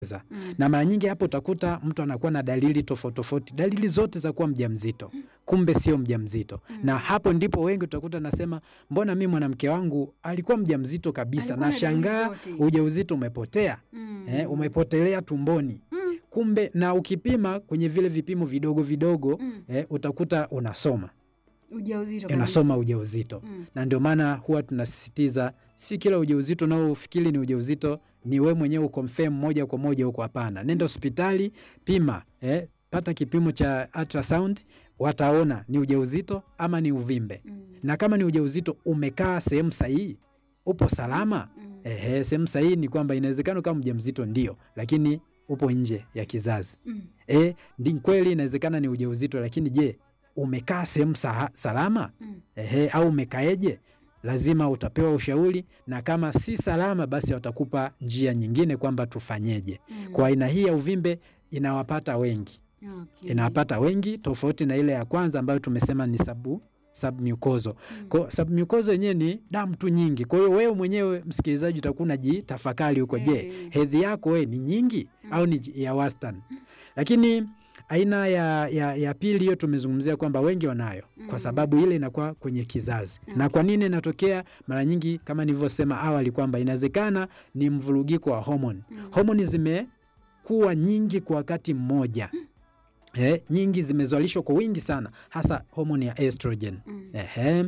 Mm. na mara nyingi hapo utakuta mtu anakuwa na dalili tofauti tofauti, dalili zote za kuwa mjamzito, kumbe sio mjamzito. Mm. Na hapo ndipo wengi utakuta nasema, mbona mi mwanamke wangu alikuwa mjamzito kabisa, Alikuwa na dalili nashangaa zote. ujauzito umepotea, Mm. eh, umepotelea tumboni Mm. kumbe. Na ukipima kwenye vile vipimo vidogo vidogo Mm. eh, utakuta unasoma Ujauzito kabisa. unasoma ujauzito Mm. na ndio maana huwa tunasisitiza si kila ujauzito unaofikiri ni ujauzito ni we mwenyewe ukonfirm moja kwa moja huko. Hapana, nenda hospitali, pima eh, pata kipimo cha ultrasound, wataona ni ujauzito ama ni uvimbe, Mm. na kama ni ujauzito umekaa sehemu sahihi, upo salama. Mm. Ehe, sehemu sahihi ni kwamba inawezekana kama mjamzito ndio, lakini upo nje ya kizazi. Mm. Eh, ndi kweli inawezekana ni ujauzito, lakini je, umekaa sehemu saha- salama? Mm. Ehe, au umekaeje? Lazima utapewa ushauri, na kama si salama, basi watakupa njia nyingine kwamba tufanyeje. Mm. Kwa aina hii ya uvimbe inawapata wengi, Okay. inawapata wengi, tofauti na ile ya kwanza ambayo tumesema ni sabu submucoso. Mm. Kwa submucoso yenyewe ni damu tu nyingi. Kwa hiyo wewe mwenyewe msikilizaji utakuwa unajitafakari huko, je, Eh. hedhi yako wewe ni nyingi Mm. au ni ya wastani? Lakini aina ya, ya, ya pili hiyo tumezungumzia kwamba wengi wanayo kwa Mm. sababu ile inakuwa kwenye kizazi. Na kwa nini inatokea? Mara nyingi kama nilivyosema awali kwamba inawezekana ni mvurugiko wa homoni. Mm. Homoni zimekuwa nyingi kwa wakati mmoja. Eh, nyingi zimezalishwa kwa wingi sana, hasa homoni ya estrogen. Mm. Ehe.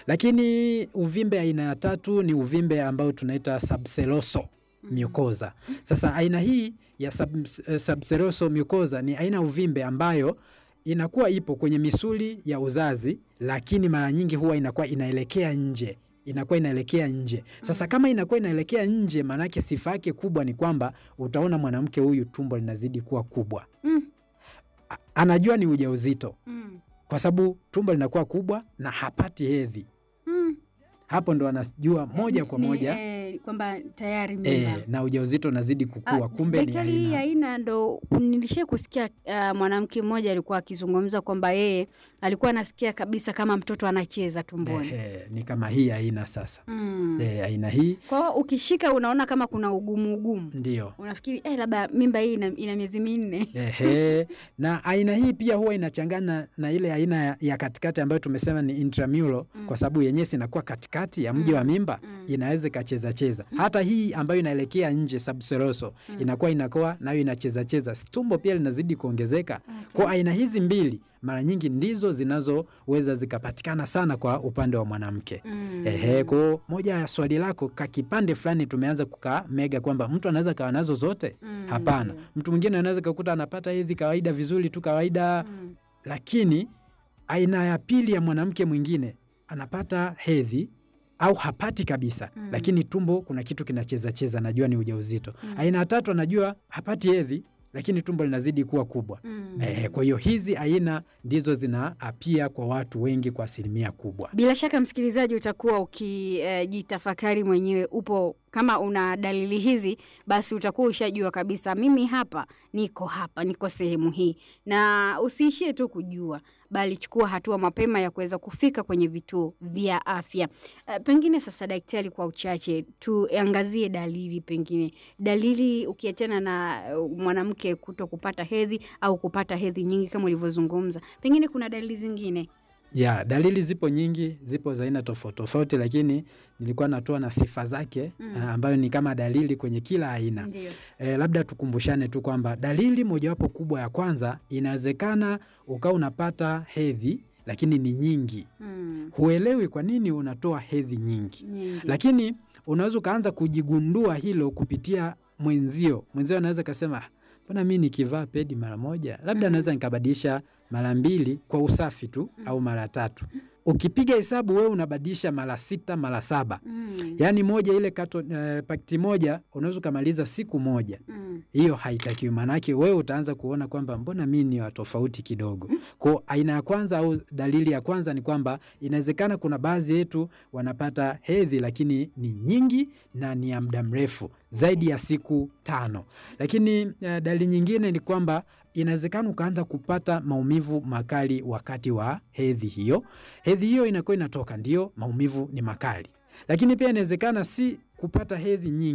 Lakini uvimbe aina ya tatu ni uvimbe ambao tunaita subseroso mucosa. Sasa aina hii ya sub, eh, subseroso mucosa ni aina ya uvimbe ambayo inakuwa ipo kwenye misuli ya uzazi, lakini mara nyingi huwa inakuwa inaelekea nje inakuwa inaelekea nje. Sasa kama inakuwa inaelekea nje, maanake sifa yake kubwa ni kwamba utaona mwanamke huyu tumbo linazidi kuwa kubwa, Mm. A- anajua ni ujauzito Mm. kwa sababu tumbo linakuwa kubwa na hapati hedhi. Mm. Hapo ndo anajua moja kwa Ni- moja eh, kwamba tayari mimba. e, na ujauzito unazidi kukua, Ah, kumbe ni daktari, hii aina aina ndo nilishai kusikia uh, mwanamke mmoja alikuwa akizungumza kwamba yeye alikuwa anasikia kabisa kama mtoto anacheza tumboni. Ehe, ni kama hii aina sasa. Mm. E, aina hii Kwa hiyo ukishika unaona kama kuna ugumu ugumu, ndio unafikiri eh, labda mimba hii ina, ina miezi minne. Ehe, na aina hii pia huwa inachangana na ile aina ya, ya katikati ambayo tumesema ni intramural Mm. kwa sababu yenyewe inakuwa katikati ya mji Mm. wa mimba Mm. inaweza ikacheza cheza. Hata hii ambayo inaelekea nje subseroso Mm. inakuwa inakuwa nayo inacheza cheza, tumbo pia linazidi kuongezeka. Okay. Kwa aina hizi mbili mara nyingi ndizo zinazoweza zikapatikana sana kwa upande wa mwanamke. Mm. Ehe, kwa moja ya swali lako ka kipande fulani tumeanza kukamega kwamba mtu anaweza kawa nazo zote. Mm, Hapana, ndio. mtu mwingine anaweza kakuta anapata hedhi kawaida vizuri tu kawaida, Mm. lakini aina ya pili ya mwanamke mwingine anapata hedhi au hapati kabisa Mm. lakini tumbo kuna kitu kinacheza cheza, najua ni ujauzito. Mm. Aina ya tatu anajua hapati hedhi lakini tumbo linazidi kuwa kubwa. Mm. Eh, kwa hiyo hizi aina ndizo zinaapia kwa watu wengi kwa asilimia kubwa. Bila shaka msikilizaji, utakuwa ukijitafakari mwenyewe. Upo kama una dalili hizi, basi utakuwa ushajua kabisa, mimi hapa niko hapa, niko sehemu hii, na usiishie tu kujua, bali chukua hatua mapema ya kuweza kufika kwenye vituo vya afya. Uh, pengine sasa, daktari, kwa uchache tuangazie dalili, pengine dalili, ukiachana na uh, mwanamke kuto kupata hedhi au kupata hedhi nyingi kama ulivyozungumza, pengine kuna dalili zingine Ya, dalili zipo nyingi, zipo za aina tofauti tofauti, lakini nilikuwa natoa na sifa zake Mm. ah, ambayo ni kama dalili kwenye kila aina. ndio. E, labda tukumbushane tu kwamba dalili mojawapo kubwa ya kwanza, inawezekana ukawa unapata hedhi lakini ni nyingi, Mm. huelewi kwa nini unatoa hedhi nyingi, Nyingi. lakini unaweza ukaanza kujigundua hilo kupitia mwenzio. Mwenzio anaweza kasema "Ah, mbona mi nikivaa pedi mara moja, labda Mm. naweza nikabadilisha mara mbili kwa usafi tu Mm. au mara tatu. Ukipiga hesabu wewe unabadilisha mara sita mara saba, Mm. yaani moja ile kato, eh, pakiti moja unaweza ukamaliza siku moja. Mm. Hiyo haitakiwi, maanake wewe utaanza kuona kwamba mbona mi ni wa tofauti kidogo. Kwa aina ya kwanza au dalili ya kwanza ni kwamba inawezekana kuna baadhi yetu wanapata hedhi lakini ni nyingi na ni ya muda mrefu zaidi ya siku tano. Lakini eh, dalili nyingine ni kwamba inawezekana ukaanza kupata maumivu makali wakati wa hedhi hiyo. Hedhi hiyo inakuwa inatoka, ndio maumivu ni makali, lakini pia inawezekana si kupata hedhi nyingi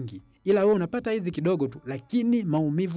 ila wewe unapata hedhi kidogo tu, lakini maumivu